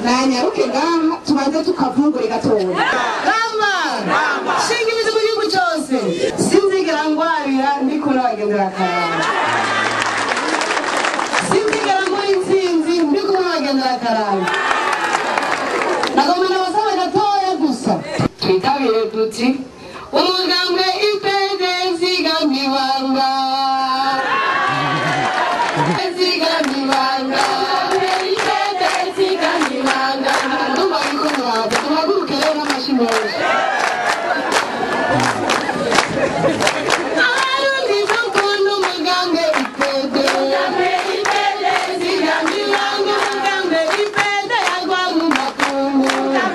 nanyaruke ngaha tubanze tukavungure gatoya rama shinga imizi mu gihugu cyose sinzigera ngwarira ndiko n'abagendera akaranga sinzigera muri intsinzi ndiko n'abagendera akaranga nagomba nabasaba gatoya gusa twitabire duti umugambwe ipede zigamibanga zigamibanga ipede zigamibanga ndumva yuko mwaza tuhaguruke rero n'amashyi menshi abarundi bakunda umugambwe ipede zigamibanga umugambwe ipede yagwa mu makungu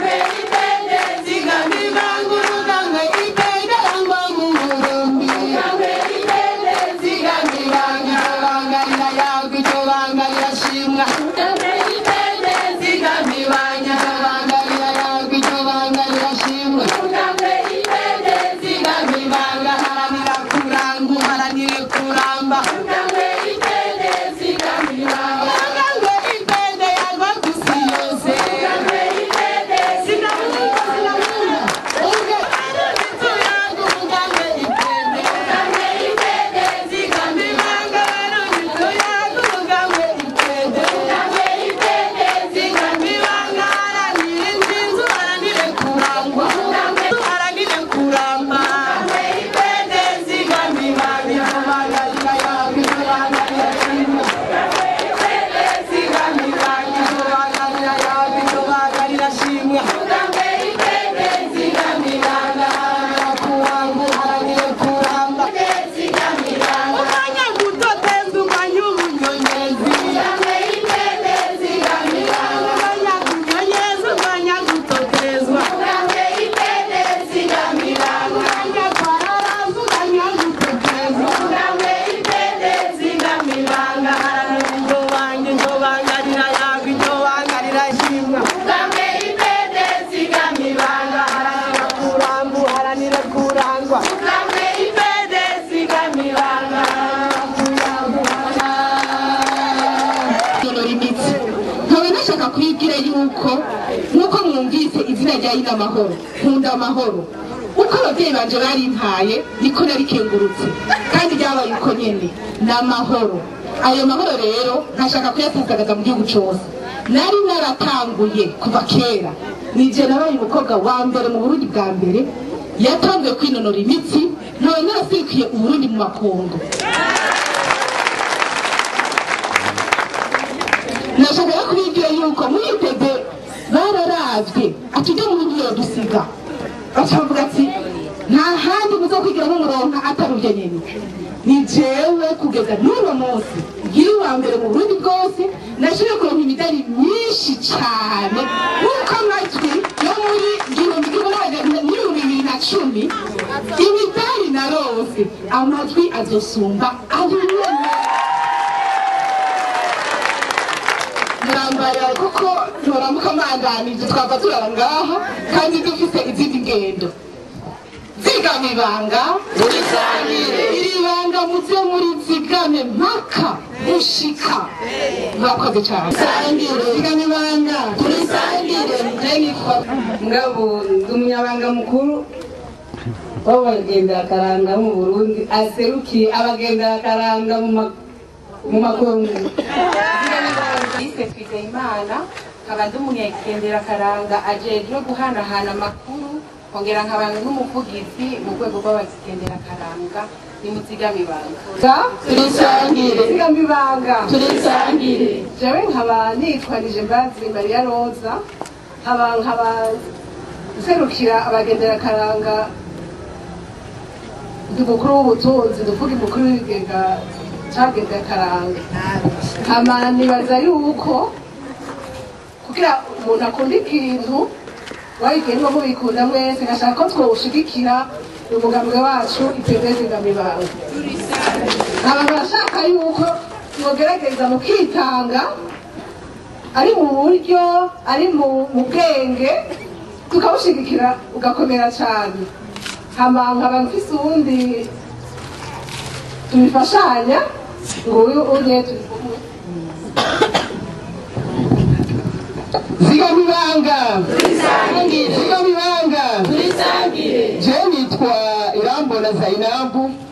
zigamibanga umugambwe ipede yagwa mu burundi zigamibanga ibanga rirayagwa iryo banga rirashimwa zigamibanga ibanga rirayagwa iryo banga rirashimwa zigamibanga haranira kuranga uharanire kuramba umugambwe ipede yagwa kusi yose sinamuka sinamuka ubwe tuyaga umugambwe ipede zigamibanga barundi tuyaga umugambwe ipede zigamibanga haranire inzinzu haranire kurangwa haranire kuramba ipede zigamibanga ibanga rirayagwa ibanga rirashimwa zigamibanga ibanga rirayagwa ibanga rirashimwa zigamibanga haranire kurangwa haranire kuramba umwanya muto tenza umwanya w'ubunyonyezi umwanya kunyonyeza umwanya gutotezwa umwanya kwararaza umwanya gutotezwa zigamibanga haranira iryo banga iryo banga rirayagwa iryo banga rirashimwa zigamibanga haranira kuramba haranira kurangwa ipede zigamibanga kunonora imitsi nkaba nashaka kwigira yuko nk'uko mwumvise izina rya yina amahoro nkunda amahoro uko ababyeyi banje barimpaye niko narikengurutse kandi ryabaye uko nyene ni amahoro ayo mahoro rero ntashaka kuyasasagaza mu gihugu cose nari naratanguye kuva kera nije nabaye umukobwa wa mbere mu burundi bwa mbere yatanguye kwinonora imitsi nkaba narasikiye uburundi mu makungu nashakaga kubibwira yuko muri tebe bararavye ati ujya mu ngiyo dusiga bacavuga ati nta handi muzokwigira nk'umuronka atari uvyo nyene ni jewe kugeza n'uno munsi nkiri uwa mbere mu burundi bwose nashoboye kuronka imidari myinshi cane nk'uko amajwi yo muri igihumbi kimwe n'amajana n'ibihumbi bibiri na cumi imidari narose amajwi azosumba abimene murambarira kuko turamuka mandanije twava turara ngaha kandi dufite izindi ngendo zigama ibanga iri banga muze muri zigame mpaka mushika mwakoze cyane zigama ibanga turisangire nitwa ngabo ndi umunyabanga mukuru w'abagendera akaranga mu burundi aserukiye abagendera akaranga mu ma- mu makungu Yise Twizeyimana nkaba ndi umunyagendera karanga ajejwe guhanahana amakuru kongera nkaba n'umuvugizi mu rwego rw'abagendera karanga ni muzigamibanga turisangire zigama ibanga turisangire jewe nkaba nitwanije mbazi mariya roza nkaba nkaba nserukira abagendera karanga ndi mukuru w'ubutunzi duvuga umukuru w'ibigega cagendera karanga nkaba nibaza yuko kugira umuntu akunda ikintu wabigenda mubikunda mwese ngashaka ko twawushigikira ni umugambwe wacu ipede zigamibanga nkaba barashaka yuko mwogerageza mukitanga ari mu buryo ari mu mu bwenge tukawushigikira ugakomera cyane hama nkaba mfise uwundi tubifashanya ngo uyu unye turi kumwe zigamibanga zigamibanga je nitwa irambona zainabu